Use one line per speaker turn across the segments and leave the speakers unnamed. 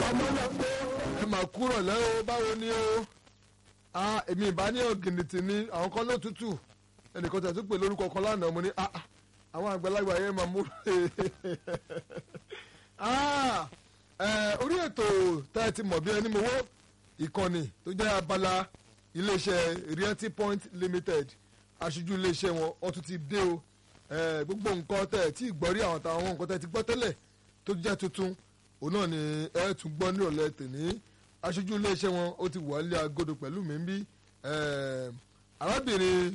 ẹ máa kúrò lẹ́wọ́ báwo ni o ah èmi ìbá ní ọ̀gìnìtì ni àwọn kan ló tútù ẹnìkan tẹ̀ tún pè lórúkọ kan lánàá mo ní ah ah, àwọn àgbàlagbà yẹn máa mú ah ẹ orí ètò tá ẹ ti mọ̀ bí ẹni mo wó ìkànnì tó jẹ́ abala iléeṣẹ́ realty point limited aṣojú iléeṣẹ́ wọn wọ́n tún ti dé o ẹ gbogbo nǹkan tẹ̀ ẹ tí ì gbọ́ rí àwọn táwọn nǹkan tẹ̀ ẹ ti gbọ́ tẹ́lẹ̀ tó jẹ́ tuntun òun náà ni ẹ tún gbọ́ nírọ̀lẹ́ tèmi aṣojú iléeṣẹ́ wọn ó ti wà nílé agodo pẹ̀lú mi ń bí arábìnrin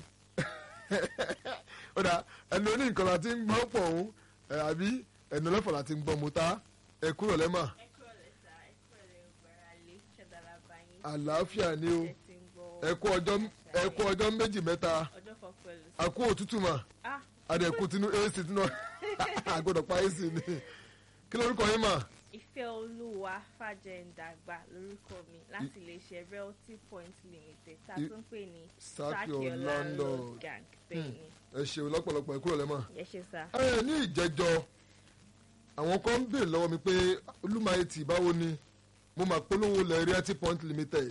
ó dà ẹnu oní nǹkan la ti ń gbọ́ pọ̀ òun ẹ, àbí ẹnu ọlọ́fọ̀ la ti ń gbọ́ mu ta ẹ kúrò lẹ́mà
ẹ kúrò lẹ́sà ẹ kúrò lẹ́ gbára lé ṣẹ̀dára báyìí.
àlàáfíà ni o
ẹ ti ń gbọ́
ẹ kú ọjọ́ ẹ kú ọjọ́ méjì mẹ́ta
ọjọ́ kan pẹ̀lú.
àkú òtútù mà
ah
adẹ̀kú tinú ac tinú àgbọ̀dọ̀ pa ac ni kí lórúkọ yín mà
ìfẹ́ olúwa fàjẹ̀ǹdàgbà lórúkọ mi láti lè ṣe realty point limited tá a
I-
tún pè ní
Sack Your Landlord.
gang bẹ́ẹ̀ ni
ẹ ṣeun lọ́pọ̀lọpọ̀ ẹ kúrò lẹ́mà.
ẹ ṣe sá.
ẹ ní ìjẹjọ àwọn kan ń béèrè lọ́wọ́ mi pé olúmayetì báwo ni mo máa polówó lẹ realty point limited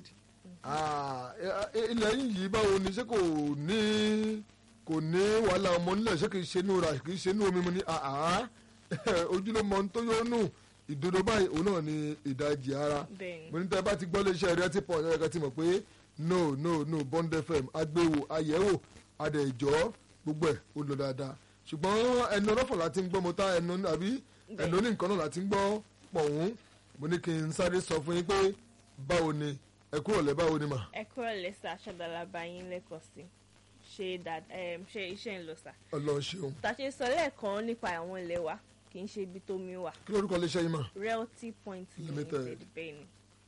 Ah, ẹ- ẹ- ilẹ̀ yín yìí báwo ni ṣé kò ní kò ní wàhálà ọmọ nílẹ̀ ṣé kì í ṣe inú ra kì í ṣe inú omi mu ni àhá ojúlówó ohun tó yóò nù ìdodo báyìí òun náà ni ìdajì ara
bẹ́ẹ̀
mo
ni
ní tẹ́ bá ti gbọ́ léṣe realty point ẹ̀ka ti mọ̀ pé no no no bond fm agbéwò ayẹ̀wò adẹ̀jọ́ gbogbo ẹ̀ ó lọ dáadáa ṣùgbọ́n ẹnu ọlọ́fọ̀ láti ń gbọ́ mo ta ẹnu àbí ẹnu ní nǹkan náà láti ń gbọ́ pọ̀hún mo ní kí n sáré sọ fún yín pé báwo ni ẹ kúrò lẹ́ báwo ni mà
ẹ kúrò lẹ́sà ṣẹ̀dára báyìí lẹ́kọ̀ọ́ sí ṣe dad- em, ṣe iṣẹ́ ń lọ sá.
ọlọ́run ṣeun
tá a ṣe sọ lẹ́ẹ̀kan nípa àwọn ilé wa kì í ṣe ibi tó mi wà
kí lórúkọ léṣe yín mà
realty point
Limited.
limited bẹ́ẹ̀ ni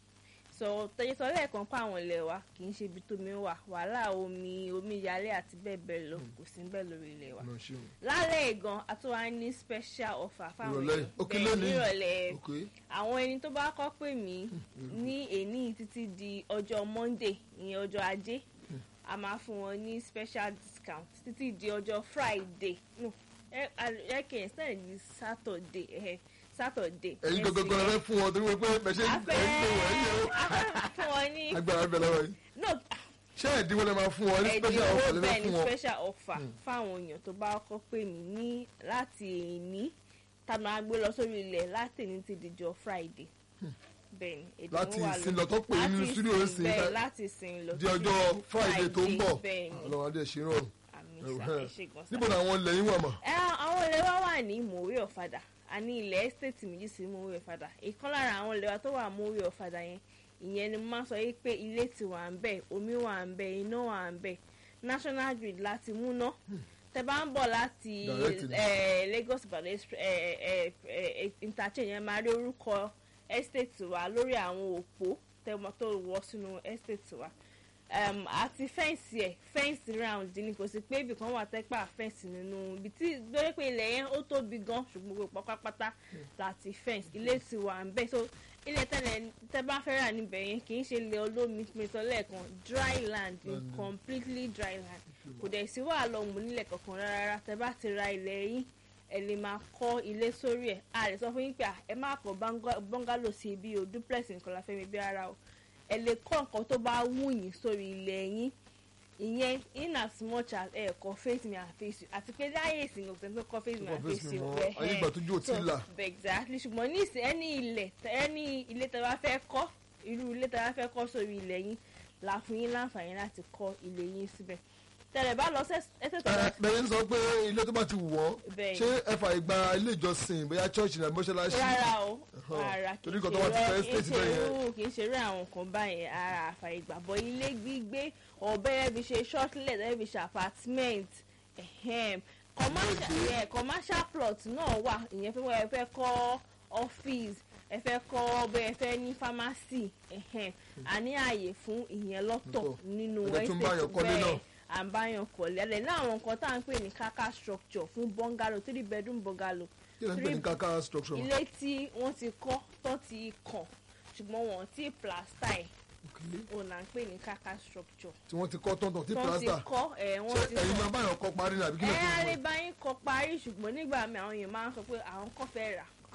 so tẹ̀yẹ sọ lẹ́ẹ̀kan pa àwọn ilé wa kì í ṣe ibi tó mi wà wàhálà omi omíyalé àti bẹ́ẹ̀ bẹ́ẹ̀ lọ kò sí bẹ́ẹ̀ lórí ilé wa
ọlọ́run ṣeun
lálẹ́ ìgan àtúwá ní special offer fáwọn
ìrọ̀lẹ́
èèyàn
òkè
bẹ́ẹ̀
lónìí
nírọ̀lẹ́
ok
àwọn ẹni tó bá kọ́ pè mí ní èní títí di ọjọ́ monday ìyẹn ọjọ́ ajé a máa fún wọn ní special discount títí di ọjọ́ friday no ẹ ẹ kì í sẹ́yìn di saturday ẹ saturday.
ẹ̀yin
next
gbogbo
week.
rẹ fún wọn torí wọ́n pé bẹ̀ ṣe
a
ń gbé wọ̀ ẹ̀yìn o
fẹ́ a fẹ́ fún wọn ní
agbára bẹ̀ lọ́wọ́ yìí
no
ṣé ẹ̀dínwó lẹ máa fún wọn ní special offer lẹ
ẹ̀dínwó
fẹ́
bẹ́ẹ̀
fún
ni
wọn
special offer fáwọn èèyàn tó bá kọ́ pè mí ní láti èní tá a máa gbé lọ sórí ilẹ̀ láti èní ti dìjọ friday bẹ́ẹ̀ ni ẹ̀dínwó
láti
wà
ìsìn
lórí-
lọ tó pè nínú
láti
studio
ìsìn
ìsìn
bẹ́ẹ̀ láti ìsìn lọ
di
títí
ọjọ́ friday tó ń bọ̀
bẹ́ẹ̀ ni
ọlọ́run adé ṣe rọrùn
àmì ìsà ẹ̀ ṣe gan sa.
níbo ni àwọn ilẹ̀ yín wà mà
Ẹ, àwọn ilé wa wà ní mòwe ọ̀fadà a ní ilẹ̀ ẹ́stéètì méjì sí mòwe ọ̀fadà ìkan lára àwọn ilé wa tó wà mòwe ọ̀fadà yẹn ìyẹn ni mo máa sọ yìí pé ilé ti wà ń bẹ̀ omi wà ń bẹ̀ iná wà ń bẹ̀ national grid láti múná tẹ bá ń bọ̀ láti
Direct ni.
eh, Lagos Ìbàdàn express- eh, eh, eh, interchange yẹn máa rí orúkọ ẹ́stéètì wa lórí àwọn òpó tẹmọ tó wọ sínú ẹ́stéètì wa um, àti fẹ́ǹsì ẹ̀ fẹ́ǹsì round ni kò sí pé ibìkan wà tẹ́pà fẹ́ǹsì nínú ibi tí lórí pé ilẹ̀ yẹn ó tóbi gan ṣùgbọ́n gbogbo pátápátá láti fẹ́ǹsì ilé ti wà ń bẹ̀ so ilé tẹ́lẹ̀ tẹ́ bá fẹ́ rà níbẹ̀ yẹn kì í ṣe ilẹ̀ olómi pèsè lẹ́ẹ̀kan dry land ni
Land.
completely dry land kò dẹ̀ sí wàhálà ọmọ nílẹ̀ kankan rárá tẹ́ bá ti ra ilẹ̀ yín ẹ lè máa kọ́ ilé sórí ẹ̀ a lè sọ fún yín pé à, ẹ má kọ́ banga- bungalow sí ibi o duplex nǹkan la fẹ́ mi bí ara o ẹ lè kọ́ nǹkan tó bá wù yín sórí ilẹ̀ yín ìyẹn in as much as ẹ kọ́ face me and face you àti pé láyé ìsìn òkè tó kọ́ face me
Kọ́
and
face
face
me
you
mọ́,
ẹ̀
ayé ìgbà tójú ò tí ì là.
exactly ṣùgbọ́n ní ìsìn ẹni ilẹ̀ ẹni ilé tẹ́ bá fẹ́ kọ́ irú ilé tẹ́ bá fẹ́ kọ́ sórí ilẹ̀ yín la fún yín láǹfààní láti kọ́ ilé yín síbẹ̀ tẹ́lẹ̀ bá lọ ẹsẹ̀ tó
Ẹ, bẹ́ẹ̀ ń sọ pé ilé tó bá ti wù wọ́n
Bẹ́ẹ̀.
ṣé ẹ fà ìgbà ilé ìjọsìn bóyá church ní mọ́ṣáláṣí
rárá o
Ẹ̀hán.
rárá kì
Torí
í
nǹkan tó bá ti fẹ́
ṣe
state bẹ́ẹ̀ yẹn.
irú kì í ṣe irú àwọn nǹkan báyẹn ara àfààní gbàgbọ́ ilé gbígbé ọ̀bẹ yẹn fi ṣe shortlet ẹ̀ fi ṣe apartment ehem. commercial yeah, commercial plot náà wà ìyẹn fẹ́ wọ́n ẹ fẹ́ kọ́ office ẹ fẹ́ kọ́ bẹ́ẹ̀ fẹ́ ní pharmacy ehem. a ní ààyè fún ìyẹn lọ́tọ̀
Lọ́tọ̀.
nínú
Ẹ̀dẹ̀ tún báyọ̀ kọ́lé náà.
à ń báyọ̀ kọ́lé ẹ̀ ní àwọn nǹkan tá à ń pè ní kaka structure fún bungalow three bedroom bungalow
kí ló ń pè ní kaka structure
ilé tí wọ́n ti kọ́ tó ti kàn ṣùgbọ́n wọ́n ti plasta ẹ̀
Okay.
òun là ń pè ní kaka structure
tí wọ́n ti kọ́ tọ̀ntàn tí
tó ti
plaster
kọ́ ẹ̀
ṣé
wọ́n ti
ẹ̀yin máa
kọ́
báyọ̀ kọ́ parí ní àbí kí ló
ẹ̀
tó ń bọ̀
alẹ́bàáyín kọ́ parí ṣùgbọ́n nígbà mi àwọn èèyàn máa ń sọ pé àwọn kọ́ fẹ́ rà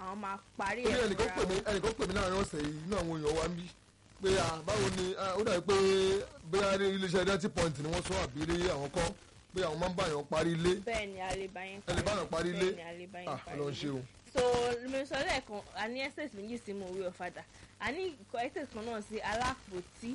àwọn máa parí
torí
ẹ̀
ẹnìkan
fúnra
pè mí
wọn.
ẹnìkan pè mí láàrin ọ̀sẹ̀ yìí inú àwọn èèyàn wa ń bí pé à báwo ni à, ó dàbí pé bóyá ní iléeṣẹ́ dẹ́tí point ni wọ́n sọ àbí rí àwọn kọ́ pé àwọn máa ń bá èèyàn parí ilé
bẹ́ẹ̀ ni alẹ́bàáyín
ẹ lè bá èèyàn parí ilé
bẹ́ẹ̀ ni alẹ́bàáyín
à
parí
ọlọ́run
ilé.
ṣe o
so mi sọ lẹ́ẹ̀kan a ní estate méjì sí mo wí ọ̀fadà a ní ikọ̀ estate kan náà sí alápòtí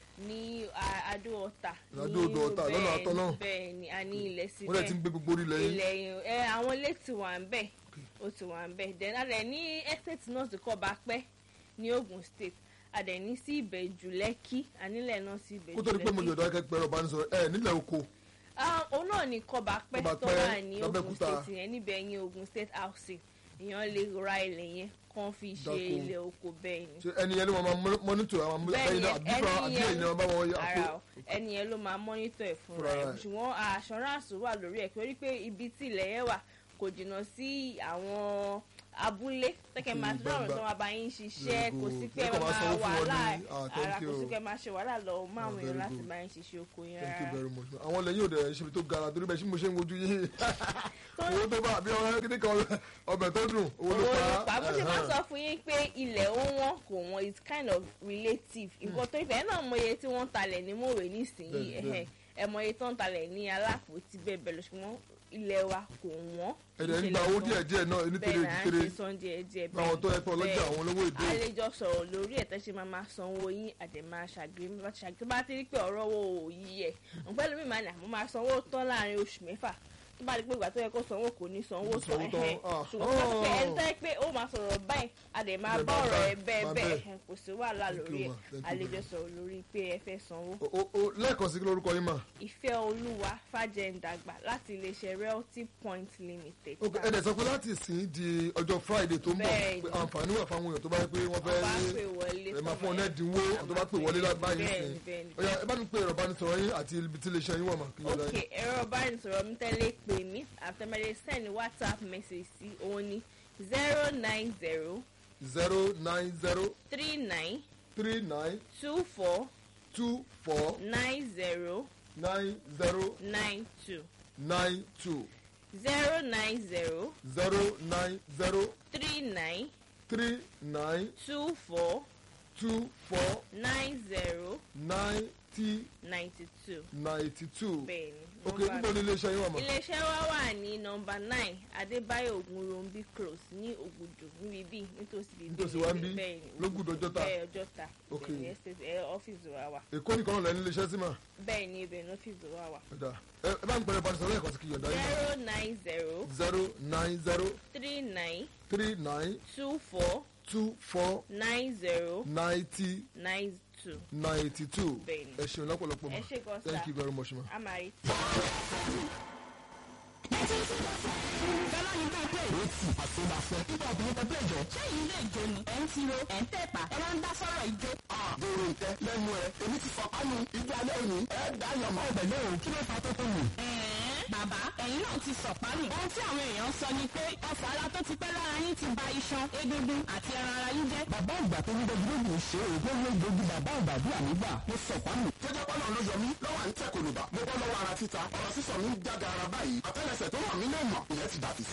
ní a- adó ọ̀tà
Adó odò Ọ̀tà,
bẹ́ẹ̀
lọ́nà Atọ́ náà.
bẹ́ẹ̀ ni a ní ilẹ̀ sí
wọ́n dẹ̀ ti ń gbé gbogbo orílẹ̀ yín
ilẹ̀ yìí ẹ àwọn ilé ti wà ń bẹ̀ ó ti wà ń bẹ̀ then a dẹ̀ ní estate náà ti kọ́ bá pẹ́ ní Ogun State a dẹ̀ ní sí Ìbẹ̀jú Lẹ́kì ànílẹ̀ náà sí Ìbẹ̀jú
kó tó di pé mo
Lẹ́kì.
yọ̀dọ̀ akẹ́kọ̀ọ́ ẹ̀rọ ìbánisọ̀rọ̀ ẹ̀ nílẹ̀ oko
Ah, òun náà ní kọba pẹ́ tó
Kọ́bápẹ́,
wà ní Ogun
l'Abẹ́òkúta.
State yẹn níbẹ̀ yẹn Ogun State housing èèyàn lè ra ilẹ̀ yẹn kàn fi ṣe
Dáko.
ilẹ̀ oko bẹ́ẹ̀ ni.
ṣe ẹni yẹn ló máa máa mọ́nítọ̀ àwọn
Bẹ́ẹ̀ni,
ẹ̀yin náà àbí fúnra àbí
ẹni yẹn-
ẹ̀yin náà bá wọn yà
ara o ẹni yẹn ló máa mọ́nítọ̀ ẹ̀ fúnra
Fúnra
ẹ̀
ẹ̀.
ṣùgbọ́n assurance wà lórí ẹ̀ torí pé ibi tí ilẹ̀ yẹn wà kò jìnnà sí àwọn abúlé tẹ́kẹ̀ máa
Òkè
tó àwọn
gbangba.
tó máa bá yín ṣiṣẹ́
Very
kò
good.
sí pé ẹ
Ẹ kàn máa
máa
sanwó fún wọn ní-
wàhálà
ah, thank
ara kò
you.
sí pé ẹ máa ṣe wàhálà lọ mọ́ àwọn
Ah,
èèyàn
very
láti
good.
bá yín ṣiṣẹ́ oko yẹn
thank you
rárá.
very much àwọn lẹ́yìn òde ẹ̀ ṣe ibi tó gara torí bẹ́ẹ̀ ṣé mo ṣe ń wojú yín
Tó-
owó tó bá àbí ọ̀rẹ́ kíní kan ọbẹ̀ tó dùn owó ló
owó
pa
ló pa bó ṣe máa
ẹ̀hán.
sọ fún yín pé ilẹ̀ ó wọ́n kò wọ́n it's kind of relative nǹkan tó ìfẹ́ náà mọ iye tí wọ́n ń talẹ̀ ní mòwe nísìnyí
Bẹ́ẹ̀ni,
ẹ̀hẹ̀ ẹ mọ iye tó ń talẹ̀ ní alápòtí bẹ́ẹ̀ bẹ́ẹ̀ lọ ṣùgbọ́n ilẹ̀ wa kò wọ́n.
ẹ̀dẹ̀ ń gba owó díẹ̀ díẹ̀ náà nítorí
bẹ́ẹ̀ náà
kékeré
ń ṣe san díẹ̀ díẹ̀
àwọn tó yẹ pé ọlọ́jà
bẹ́ẹ̀.
àwọn olówó èdè
àlejò sọ̀rọ̀ lórí ẹ̀ tẹ́sí máa máa sanwó yín àdèmá ṣàgbé bá ti ṣàgbé tó bá ti rí pé ọ̀rọ̀ owó yìí ẹ̀ ọ̀pẹ́ lómi máa ní àmọ́ máa sanwó tán láàrin oṣù mẹ́fà tó bá di pé ìgbà tó yẹ kó sanwó kò ní sanwó
Kò
tán
sanwó tán,
ẹ̀hẹ́
ah.
ṣùgbọ́n tó bá ti pé ẹni tó yẹ pé ó máa sọ̀rọ̀ báyìí àdèmá
Bẹ́ẹ̀
bá
bá
ọ̀rọ̀ ẹ̀
bá-
bẹ́ẹ̀
bá
bẹ́ẹ̀
bẹ́ẹ̀.
kò sí wàhálà
Thank
lórí
you,
ẹ̀
ma. Thank you,
àlejò sọ̀rọ̀ lórí pé ẹ fẹ́ sanwó
O- o- o- lẹ́ẹ̀kan sí kí lórúkọ yín mà
ìfẹ́ olúwa fàjẹ̀ǹdàgbà láti iléeṣẹ́ realty point limited.
ok ẹ̀dẹ̀ sọ pé láti sìn di ọjọ́ friday tó ń bọ̀
Bẹ́ẹ̀ni.
pé àǹfààní wà fáwọn èèyàn tó bá yẹ pé wọ́n fẹ́
ọba pè wọlé
ẹ máa fún ọ
tọmọ
ní
ẹ.
ẹ̀dínwó àwọn tó bá pè wọlé báyìí
bẹ́ẹ̀ni
sìn
bẹ́ẹ̀ni
ọ̀yà ẹ bá mi pe ẹ̀rọ ìbánisọ̀rọ̀ yín àti ibi tí iléeṣẹ́ yín wà mà kí ló dá
ok
yín.
ẹ̀rọ ìbánisọ̀rọ̀ mi tẹ́lẹ̀ pè mí àtẹ̀mẹ́lẹ̀ send whatsapp message sí òun ní zero nine zero
zero nine zero
three nine
three nine
two four
two four
nine zero
nine zero
nine two
nine two
zero nine zero
zero nine zero
three nine
three nine
two four
two four
nine zero
ninety
ninety two
ninety two
bẹ́ẹ̀ni.
ok
nọ́mbà
níbo ni iléeṣẹ́ yín wà mà.
iléeṣẹ́ wa wà ní nọmba nine adébáyọ̀ ògúnròmbí close ní ògùdù níbi bíi nítòsí bíi
Nítòsí wa ń bí? Lógùdù Ọjọ́ta?
bẹ́ẹ̀ ọjọ́ta
Ok.
bẹ́ẹ̀ ní estate ẹ ọ́fíìsì wa wà
èkó nìkan náà lẹ́nu iléeṣẹ́ sí mà.
bẹ́ẹ̀ ní ibẹ̀ ní ọ́fíìsì wa wà
ẹ̀dá ẹ ẹ bá mi pẹ̀lú ìbánisọ̀rọ̀ ẹ̀kọ́ sí kí yọ̀ǹda yín mà.
zero nine zero
zero nine zero
three nine
three nine
two four
two four
nine zero
ninety
nine two
ninety two
Bẹ́ẹ̀ni.
ẹ ṣeun lọ́pọ̀lọpọ̀
ẹ
mà
ṣe gan
thank
sa
you very much ma.
amari.
Fẹ́lá ní bẹ́ẹ̀ pé ìwé tì àṣebàṣẹ. Ibà obìnrin tẹ bẹ́ẹ̀ jọ. Ṣé yìí lè jó ni? Ẹ̀ ń tiro, ẹ̀ ń tẹ̀pà, ẹ máa ń dá sọ́rọ̀ ìjó.
Dèrò ìtẹ́ lẹ́nu ẹ̀, èmi ti sọ kánú ibi alẹ́ òní, ẹ̀ dáyọ̀ mọ́.
Ọbẹ̀ lóhùn kí ló fa tó tó wù. Bàbá, ẹ̀yin náà ti sọ̀pánù. Ohun tí àwọn èèyàn sọ ni pé ọ̀fọ̀ ara tó ti pẹ́ lára yín ti ba iṣan, egungun àti ẹran ara yín jẹ́.
Bàbá àgbà tó ń gbẹ́jú lóògùn ṣe òògùn ló gbógun bàbá àgbà bí àmúgbà mo sọ pánù. Jẹ́jẹ́ pọ́nà ló yọ mí lọ́wọ́ à ń tẹ̀ kòlùbà. Mo bọ́ lọ́wọ́ ara títa, ọ̀rọ̀ sísọ mi ń jáde ara báyìí. Àtẹ́lẹsẹ̀ tó wà mí lè mọ̀, ìyẹn ti dàbí